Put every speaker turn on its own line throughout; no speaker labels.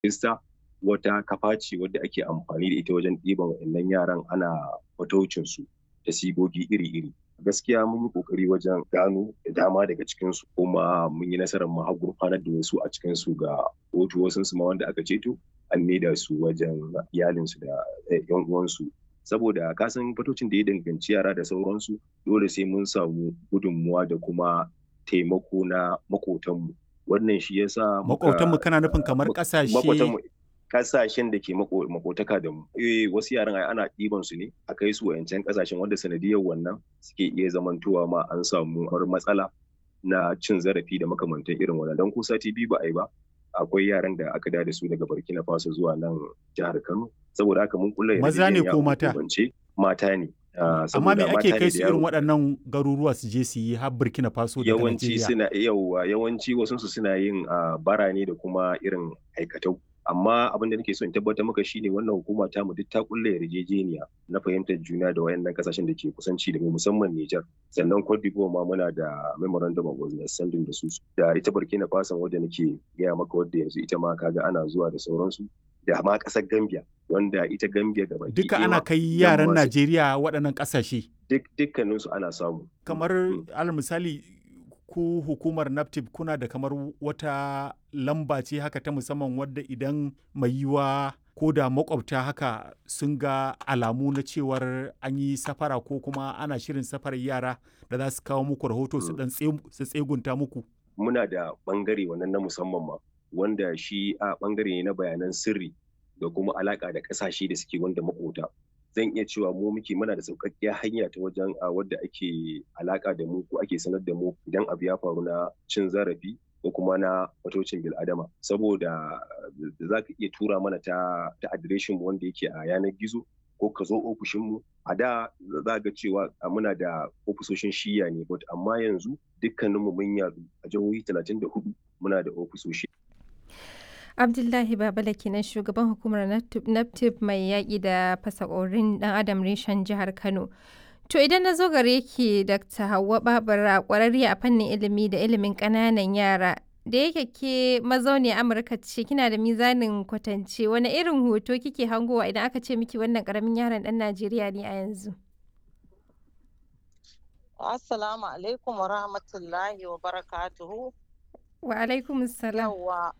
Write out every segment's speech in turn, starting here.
Ista wata kafa ce wadda ake amfani da ita wajen ɗiban waɗannan yaran ana fataucinsu da sigogi iri-iri. Gaskiya mun yi ƙoƙari wajen gano da dama daga cikinsu kuma mun yi nasarar mu har gurfanar da wasu a cikinsu ga kotu wasunsu ma wanda aka ceto an maida su wajen iyalinsu da 'yan uwansu. Saboda ka san fataucin da ya danganci yara da sauransu dole sai mun samu gudunmuwa da kuma taimako na maƙotanmu. Wannan shi ya sa muka
Maƙotanmu kana nufin kamar ƙasashe
maƙotanmu ƙasashen da ke maƙo maƙotaka da mu. Eh wasu yaran ai ana ɗiban su ne a kai su waƴancan ƙasashen wanda sanadiyyar wannan suke iya zamantowa ma an samu har matsala na cin zarafi da makamantan irin wannan. Don ko sati biyu ba a yi ba akwai yaran da aka dawo da su daga Burkina Faso zuwa nan jihar Kano. Saboda haka mun ƙulla
Maza ne
yarjejeniya
ko
a
mata?
hukumance mata ne. Ah,
Amma me
saboda
ake
mata
kai
ne
su
da
irin
yaro.
waɗannan garuruwa su je su yi har Burkina Faso daga
yawanci
Najeriya?
suna yauwa yawanci wasunsu suna yin ah, bara ne da kuma irin aikatau amma abin da nake so in tabbatar maka shine wannan hukuma ta mu duk ta kulle yarjejeniya na fahimtar juna da wayannan kasashen da ke kusanci da mu musamman Niger sannan Cote d'Ivoire ma muna da memorandum of understanding da su da ita Burkina Faso wadda nake gaya maka wadda yanzu ita ma kaga ana zuwa da sauransu da ma ƙasar Gambia wanda ita Gambia gaba
Duka ana kai yaran Najeriya waɗannan ƙasashe.
duk dukkaninsu ana samu
Kamar
Mm.
alal misali ku hukumar NAFTIP kuna da kamar wata lamba ce haka ta musamman wadda idan mai yiwuwa ko da makwabta haka sun ga alamu na cewar an yi safara ko kuma ana shirin safarar yara da za su kawo muku rahoto su
Mm.
dan tse- su tsegunta muku.
muna da ɓangare wannan na musamman ma wanda shi a ɓangare ne na bayanan sirri da kuma alaƙa da ƙasashe da suke wanda makota zan iya cewa mu muke muna da sauƙaƙƙiyar hanya ta wajen a wadda ake alaƙa da mu ko ake sanar da mu idan abu ya faru na cin zarafi ko kuma na fatocin bil'adama saboda za ka iya tura mana ta ta adireshin mu wanda yake a yanar gizo ko ka zo ofishinmu a da za ga cewa a muna da ofisoshin shiya ne but amma yanzu dukkaninmu mun yadu a jihohi 34 muna da ofisoshi
Abdullahi Babala kenan shugaban hukumar NAPTIP mai yaƙi da fasakorin ɗan adam reshen jihar Kano. To idan na zo gare ki Dr. Hauwa Babura ƙwararriya a fannin ilimi da ilimin ƙananan yara. Da yake ke mazauniyar Amurka ce kina da mizanin kwatance wani irin hoto kike hangowa idan aka ce miki wannan ƙaramin yaron ɗan Najeriya ne a yanzu?
Assalamu alaikum wa rahmatullahi wa barakatuhu.
Wa alaikum salam.
Yawwa.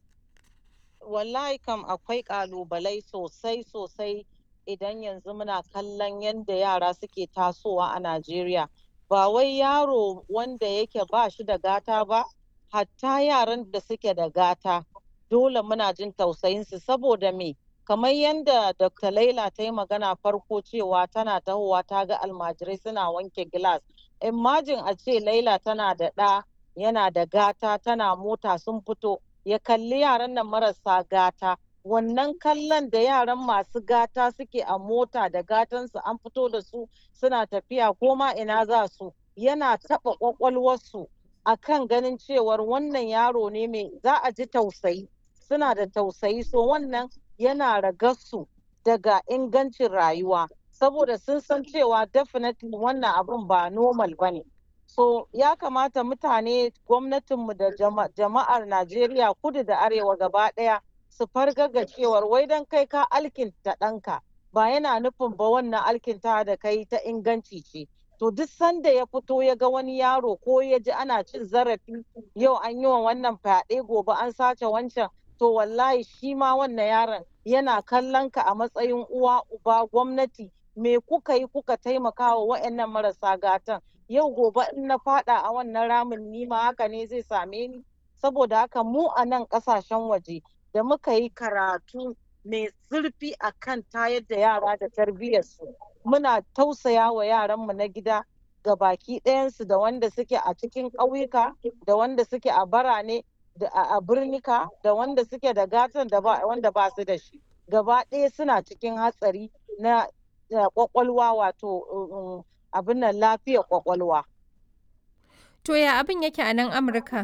Wallahi kam akwai ƙalubalai sosai sosai idan yanzu muna kallon yadda yara suke tasowa a Najeriya. Ba wai yaro wanda yake ba shi da gata ba, hatta yaran da suke da gata. Dole muna jin tausayinsu saboda me? Kamar yadda Dr. Laila ta yi magana farko cewa tana tahowa ta ga almajirai suna wanke gilas. Imagine a ce Laila tana da ɗa yana da gata tana mota sun fito ya kalli yaran nan marasa gata wannan kallon da yaran masu gata suke a mota da gatansu an fito da su suna tafiya ko ma ina za su yana taɓa ƙwaƙwalwarsu a kan ganin cewar wannan yaro ne mai za a ji tausayi suna da tausayi so wannan yana ragarsu daga ingancin rayuwa saboda sun san cewa definitely wannan abun ba normal ba ne so ya kamata mutane gwamnatinmu da jama'ar najeriya kudu da arewa gaba ɗaya su fargaga cewar wai don kai ka alkinta ɗanka ba yana nufin ba wannan alkinta da kai ta inganci ce to duk sanda ya fito ya ga wani yaro ko ya ji ana cin zarafi yau an yi wa wannan fyaɗe gobe an sace wancan to wallahi shi ma wannan yaron yana kallon ka a matsayin uwa uba gwamnati me kuka yi kuka taimaka wa wa'annan marasa gatan yau gobe in na fada a wannan ramin nima haka ne zai same ni saboda haka mu a nan kasashen waje da muka yi karatu mai zurfi a kan tayar da yara da tarbiyyarsu muna tausaya wa yaranmu na gida ga baki ɗayansu da wanda suke a cikin ƙauyuka da wanda suke a barane da a birnika da wanda suke da gatan da ba wanda ba su da shi gaba ɗaya suna cikin hatsari na kwakwalwa wato abin nan lafiyar kwakwalwa.
To ya abin yake a nan Amurka?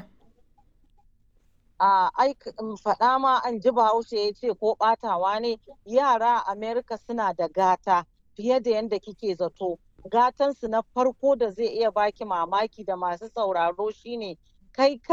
A faɗa ma an ji bahaushe ya ce ko ɓatawa ne yara a Amerika suna da gata fiye da yadda kike zato. Gatansu na farko da zai iya baki mamaki da masu sauraro shine kai